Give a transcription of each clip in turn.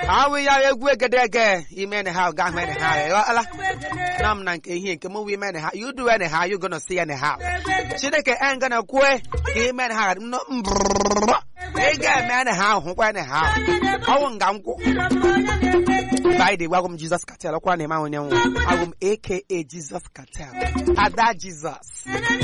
awụ ya egwu egedege ime ne ha ga ahụ ne ha ala na m na nke ihe nke mụ ime ne ha you do ne ha you gonna see ne ha chineke en gonna kwe ka ime ne ha no mbrrr ị ga-eme ne ha hụkwa ne ha ọwụ nga nkwụ by the way agwụ m Jesus Cartel ọkwa na-eme ahụ onye nwa agwụ m aka Jesus Cartel ada Jesus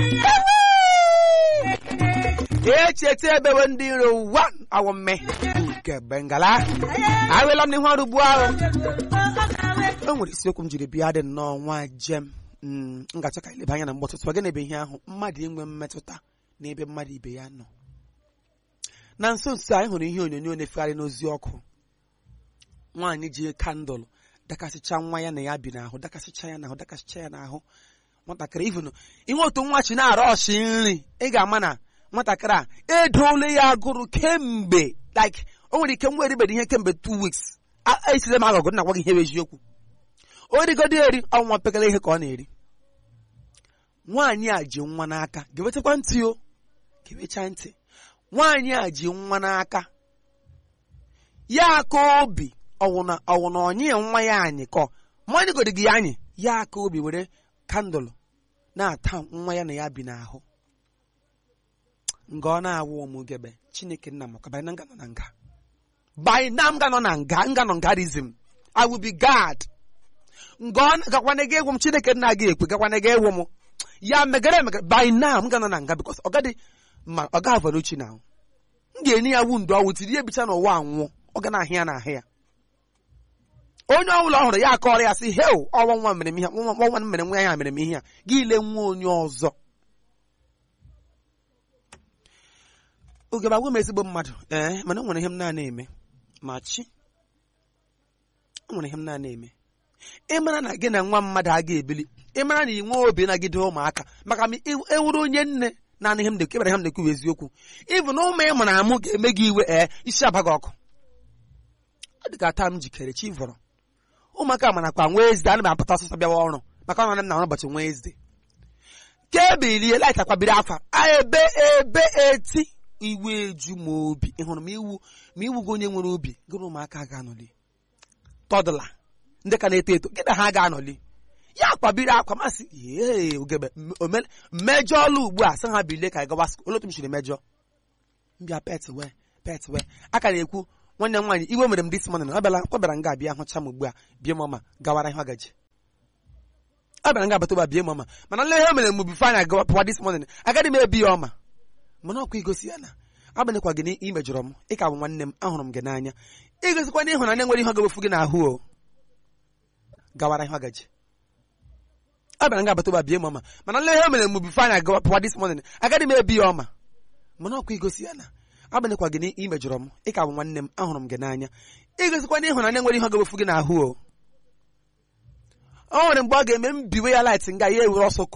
echeta ebewe ndị iro wan awọ mme nke bengala awela m n'ihu ọrụ ugbu ahụ o nwere isiokwu m jiri bịa dị nnọọ nwa jem m ga-achọ ka ileba anya na mgbe ọtụtụ gị ebe ihe ahụ mmadụ inwe mmetụta n'ebe mmadụ ibe ya nọ na nso nso anyị hụrụ ihe onyonyo na-efegharị n'ozi ọkụ nwaanyị ji kandụl dakasịcha nwa ya na ya bi n'ahụ dakasịcha ya n'ahụ dakasịcha ya n'ahụ nwatakịrị ivunu ihe otu nwa chi na-arụ ọchị nri ị ga-ama na nwatakịrị a edoole ya agụrụ kemgbe like o nwere ike nwa eribeghị ihe kemgbe two weeks esire m agụgụ na gwa gị ihe bụ eziokwu o rigodo eri ọnwa pekele ihe ka ọ na-eri nwaanyị a ji nwa n'aka gewetakwa ntị o gewecha ntị nwaanyị a ji nwa n'aka ya aka obi ọwụna ọwụna onye nwa ya anyị kọ mmanya godi gị anyị ya aka obi were kandụl na-ata nwa ya na ya bi n'ahụ nga ọ na-awụ ụmụgebe chineke nna maka banyị na nga nọ na nga banyị na m ga nọ na nga nga nọ ngarizm i will be god nga ọ gakwana gị egwu m chineke nna gị ekwe gakwana gị egwu m ya megara emegara banyị na m ga nọ na nga bikos ọ gadị ma ọ ga avara uchi na ahụ m ga-enye ya wu ndụ ọwụ tiri ya ebicha n'ụwa anwụọ ọ ga na-ahụ ya n'ahụ ya onye ọbụla ọ hụrụ ya akọrọ ya sị heo ọnwa nwa mere m ihe nwa nwa mere nwa ya mere m ihe a gị ile nwa onye ọzọ oge bagwa m ezigbo mmadụ ee mana o nwere ihe m na-ana eme ma chi o nwere ihe m na-ana eme ịmara na gị na nwa mmadụ a ga-ebili ịmara na ị nwee obi nagide ụmụaka maka ma ewuru onye nne na ihe m na-ekwu ebere ha m na-ekwu eziokwu ịbụ na ụmụ ịmụ na amụ ga-eme gị iwe ee isi abaghị ọkụ ọ dị ka taa m jikere chi vọrọ ụmụaka mana kwa Wednesday ana m apụta ọsọsọ bịawa ọrụ maka ọ nọ m na ọrụ ụbọchị Wednesday ka ebilie laịt akwabiri afa ebe ebe eti iwe eju m obi ị hụrụ m iwu ma iwu gị onye nwere obi gịrị ụmụaka ga-anọli tọdụla ndị ka na-eto eto gịda ha ga-anọli ya kwabiri akwa masị ee ugebe mmejọ ọlụ ugbu a sị ha bilie ka anyị gawa skul otu m chiri mejọ mbịa pet wee pet wee a ka na-ekwu nwanne m nwaanyị iwe mere m dis morning ọ bịara ọ bịara nga abịa hụcha m ugbu a bie mama gawara ihe ọgaji ọ bịara nga abata ụba bie mama mana nle ihe o mere m bifo anya gawa pụwa dis morning agaghị m ebi ya ọma mana ọkwa igosi ya na agbanyeghịkwa gị na ị mejọrọ m ị ka bụ nwanne m ahụrụ m gị n'anya igosikwa na ịhụnanya nwere ihe ọ ga-ewefu gị n'ahụ o gawara ihe ọgaji ọ bịara nga abata ụba bie mama mana nle ihe o mere m bifo anya gawa pụwa dis morning agaghị m ebi ya ọma mana ọkwa igosi ya na agbanyeghịkwa gị na ị mejọrọ m ị ka bụ nwanne m ahụrụ m gị n'anya igosikwa na ịhụnanya nwere ihe ọ ga-ewefu gị n'ahụ o o nwere mgbe ọ ga-eme m biwe ya light nga ya ewere ọsọ